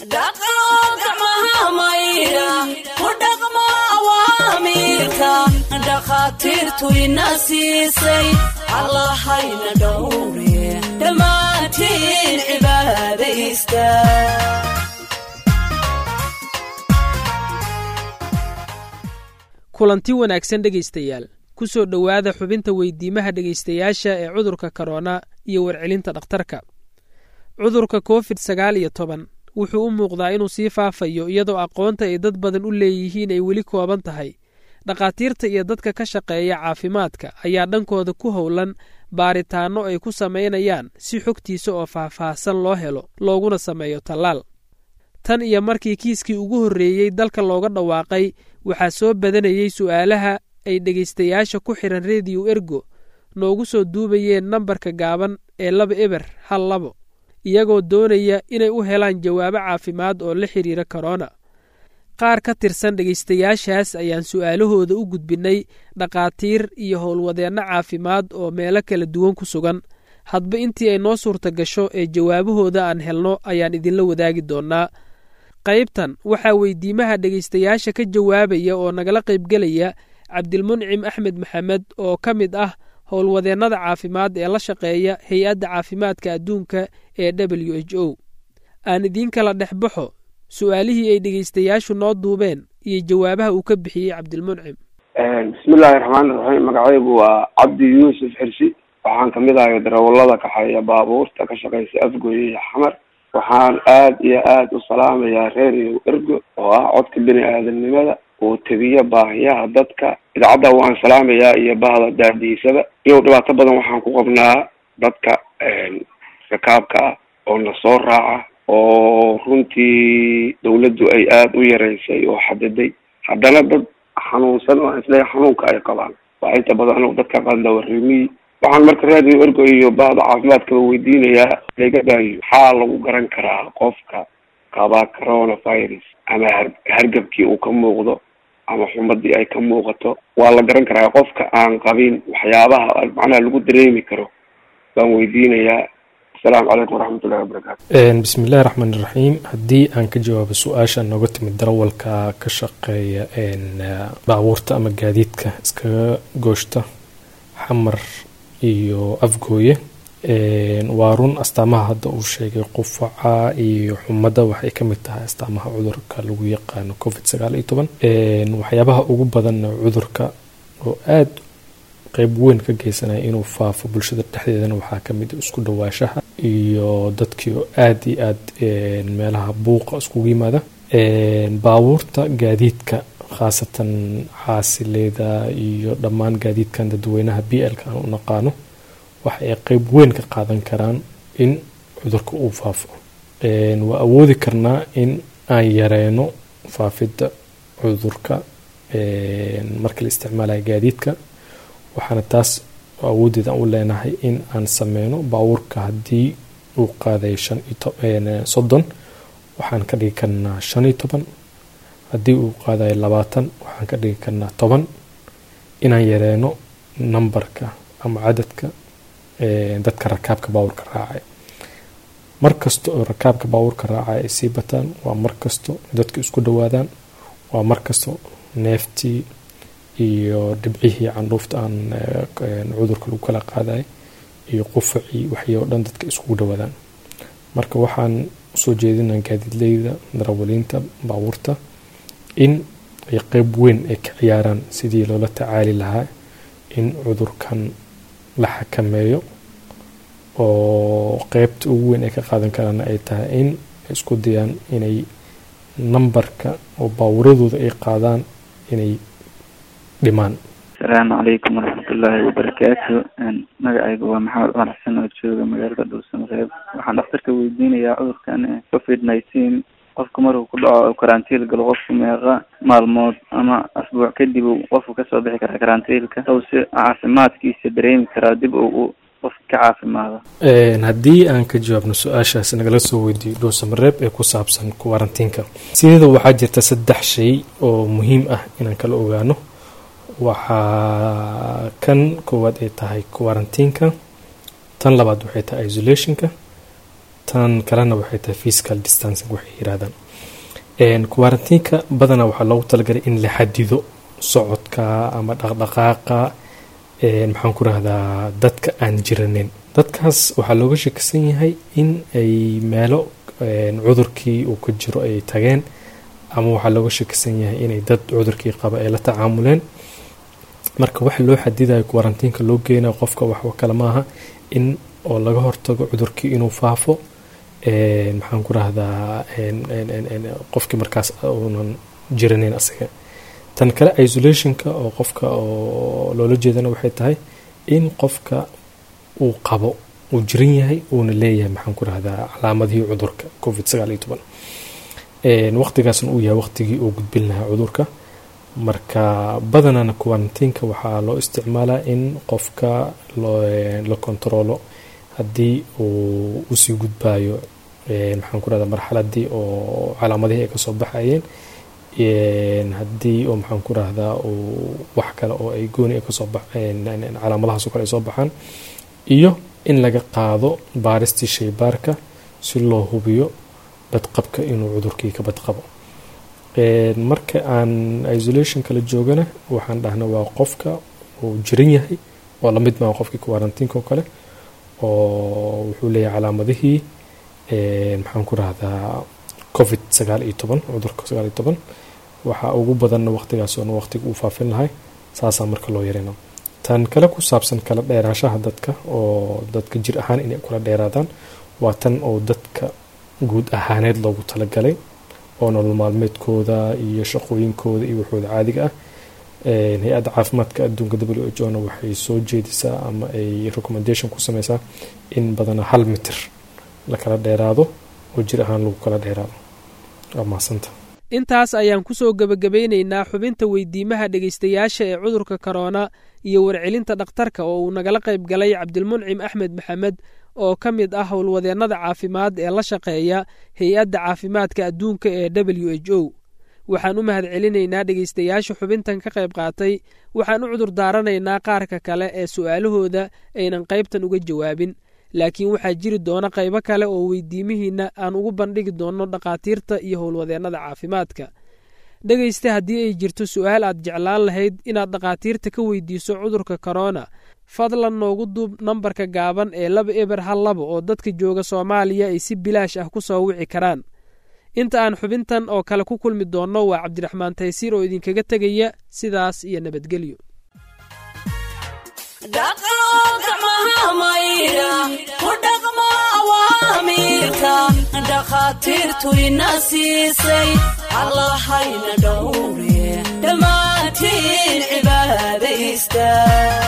dhaqo gacmaha maydha ku dhaqmo awaamiirka dhakhaatiirtu ina siisay allahayna dhowre dhammaantiin cibaadaysta kulanti wanaagsan dhegaystayaal ku soo dhowaada xubinta weydiimaha dhegaystayaasha ee cudurka korona iyo warcelinta dhakhtarka cudurka covid sagaal iyo toban wuxuu u muuqdaa inuu sii faafayo iyadoo aqoonta ay dad badan u leeyihiin ay weli kooban tahay dhakhaatiirta iyo dadka ka shaqeeya caafimaadka ayaa dhankooda ku howlan baaritaanno ay ku samaynayaan si xogtiisa oo faahfaahsan loo helo looguna sameeyo tallaal tan iyo markii kiiskii ugu horreeyey dalka looga dhawaaqay waxaa soo badanayey su'aalaha ay dhegaystayaasha ku xihan rediyo ergo noogu soo duubayeen nambarka gaaban ee laba eber hal labo iyagoo doonaya inay u helaan jawaabo caafimaad oo la xidhiira korona qaar ka tirsan dhegaystayaashaas ayaan su'aalahooda u gudbinnay dhakhaatiir iyo howlwadeenno caafimaad oo meelo kala duwan ku sugan hadba intii ay noo suurta gasho ee jawaabahooda aan helno ayaan idinla wadaagi doonnaa qaybtan waxaa weydiimaha dhegaystayaasha ka jawaabaya oo nagala qaybgelaya cabdilmuncim axmed maxamed oo ka mid ah howlwadeennada caafimaad ee la shaqeeya hay-adda caafimaadka adduunka ee w h o aan idiin kala dhex baxo su-aalihii ay dhegaystayaashu noo duubeen iyo jawaabaha uu ka bixiyey cabdilmuncim bismillahi raxmaani raxiim magacaygu waa cabdi yuusuf xirsi waxaan kamid ahay darawalada kaxeeya baabuurta ka shaqeysa afgoye iyo xamar waxaan aad iyo aad u salaamayaa reeriyo ergo oo ah codka bini aadamnimada oo tebiya baahiyaha dadka idaacadda waan salaamayaa iyo bahda daadiisada iyo dhibaato badan waxaan ku qabnaa dadka rakaabka ah oo na soo raaca oo runtii dawladdu ay aada u yareysay oo xadiday haddana dad xanuunsan oo isle xanuunka ay qabaan waa inta badan o dadka qandawarimiy waxaan marka raadiyo ergo iyo bahda caafimaadkaba weydiinayaa laga baahiyo maxaa lagu garan karaa qofka qabaa coronavirus ama hargabkii uu ka muuqdo ama xumadii ay ka muuqato waa la garan karaa qofka aan qabin waxyaabaha macnaha lagu dareemi karo baan weydiinayaa asalaamu calaykum waraxmatullahi wabarakaatu bismi illahi raxmaan iraxiim haddii aan ka jawaabo su-aasha nooga timid darawalka ka shaqeeya baabuurta ama gaadiidka iskaga gooshta xamar iyo afgooye waa run astaamaha hadda uu sheegay qufaca iyo xumadda waxay ka mid tahay astaamaha cudurka lagu yaqaano covid sagaal iyo toban waxyaabaha ugu badanna cudurka oo aada qeyb weyn ka geysanaya inuu faafo bulshada dhexdeedana waxaa kamid isku dhawaashaha iyo dadkii oo aada iyo aada meelaha buuqa iskugu yimaada baabuurta gaadiidka khaasatan xaasileyda iyo dhammaan gaadiidkan dadweynaha b l ka aan u naqaano waxa ay qeyb weyn ka qaadan karaan in cudurka uu faafo waa awoodi karnaa in aan yareyno faafidda cudurka marka la isticmaalayo gaadiidka waxaana taas awoodeed aan u leenahay in aan sameyno baabuurka haddii uu qaaday shan iyo soddon waxaan ka dhigi karnaa shan iyo toban haddii uu qaadayo labaatan waxaan ka dhigi karnaa toban inaan yareyno nambarka ama cadadka dadka rakaabka baabuurka raacay mar kasta oo rakaabka baabuurka raacay ay sii bataan waa mar kasto dadka isku dhawaadaan waa mar kasto neeftii iyo dhibcihii candhuufta aan cudurka lagu kala qaaday iyo qufacii waxii oo dhan dadka iskugu dhawaadaan marka waxaan usoo jeedinaa gaadiidleyda darawaliinta baabuurta in ay qeyb weyn ay ka ciyaaraan sidii loola tacaali lahaa in cudurkan la xakameeyo oo qeybta ugu weyn ay ka qaadan karaana ay tahay in ay isku dayaan inay nambarka oo baabuuradooda ay qaadaan inay dhimaan asalaamu calaykum waraxmatullaahi wabarakaatu magacayga waa maxamed cumar xasan oo jooga magaalada dhuusamareeb waxaan dhakhtarka weydiinayaa cudurkan covid nineteen qofka markuu ku dhaco karantiil galo qofku meeqa maalmood ama asbuuc kadib uu qofku kasoo bixi karaa karantiilka saw si caafimaadkiisa dareemi karaa dib uu qof ka caafimaado haddii aan ka jawaabno su-aashaas nagala soo weydiiyo dhuusamareeb ee ku saabsan kuwarantiinka sideeda waxaa jirta saddex shay oo muhiim ah inaan kala ogaano waxaa kan koowaad ay tahay kuwarantiinka tan labaad waxay tahay isolationka tan kalena waxay tahay physical distancing waxay yiraahdaan quarantiinka badanaa waxaa loogu talagalay in la xadido socodka ama dhaqdhaqaaqa maxaan ku rahdaa dadka aan jiranin dadkaas waxaa looga shekisan yahay in ay meelo cudurkii uu ka jiro ay tageen ama waxaa looga shekisan yahay inay dad cudurkii qaba ay la tacaamuleen marka waxa loo xadidayo quarantiinka loo geynayo qofka waxba kale maaha in oo laga hortago cudurkii inuu faafo maxaan ku rahdaa qofkii markaas uunan jiranin asaga tan kale isolationka oo qofka oo loola jeedana waxay tahay in qofka uu qabo uu jiran yahay uuna leeyahay maxaan ku rahdaa calaamadihii cudurka covid sagaal iyo toban waqtigaasna uu yahay waqtigii uu gudbin lahaa cudurka marka badanana quarantiinka waxaa loo isticmaalaa in qofka la kontaroolo haddii uu usii gudbayo maxaan ku rahdaa marxaladii oo calaamadihii ay kasoo baxayeen haddii oo maxaan ku rahdaa uu wax kale oo ay gooni kasoo calaamadahaas kale ay soo baxaan iyo in laga qaado baaristii shaybaarka si loo hubiyo badqabka inuu cudurkii ka badqabo marka aan isolation kala joogana waxaan dhahna waa qofka uu jiran yahay oo lamid maa qofkii quarantiinka oo kale oo wuxuu leeyahay calaamadihii maxaan ku rahdaa covid sagaal iyo toban cudurka sagaal iyo toban waxaa ugu badanna waqtigaas oona waqtiga uu faafin lahay saasaa marka loo yarayna tan kale ku saabsan kala dheeraashaha dadka oo dadka jir ahaan inay kula dheeraadaan waa tan oo dadka guud ahaaneed loogu talagalay oo nolol maalmeedkooda iyo shaqooyinkooda iyo waxooda caadiga ah hay-adda caafimaadka adduunka w h o na waxay soo jeedisaa ama ay recommendation ku sameysaa in badana hal mitir la kala dheeraado oo jir ahaan lagu kala dheeraado waa mahasanta intaas ayaan ku soo gebagabaynaynaa xubinta weydiimaha dhegaystayaasha ee cudurka korona iyo warcelinta dhakhtarka oo uu nagala qayb galay cabdilmuncim axmed maxamed oo ka mid ah howlwadeennada caafimaad ee la shaqeeya hay-adda caafimaadka adduunka ee w h o waxaan u mahad celinaynaa dhegaystayaasha xubintan ka qayb qaatay waxaan u cudur daaranaynaa qaarka kale ee su'aalahooda aynan qaybtan uga jawaabin laakiin waxaa jiri doona qaybo kale oo weydiimihiinna aan ugu bandhigi doonno dhakhaatiirta iyo howlwadeennada caafimaadka dhegaysta haddii ay jirto su'aal aad jeclaan lahayd inaad dhakhaatiirta ka weydiiso cudurka korona fadlan noogu duub nambarka gaaban ee laba eber hal laba oo dadka jooga soomaaliya ay si bilaash ah ku soo wici karaan inta aan xubintan oo kale ku kulmi doonno waa cabdiraxmaan taysiir oo idinkaga tegaya sidaas iyo nabadgelyo dhakhaatiirtu ina siisay allahayna dhowre dhammaantiin cibaadaysta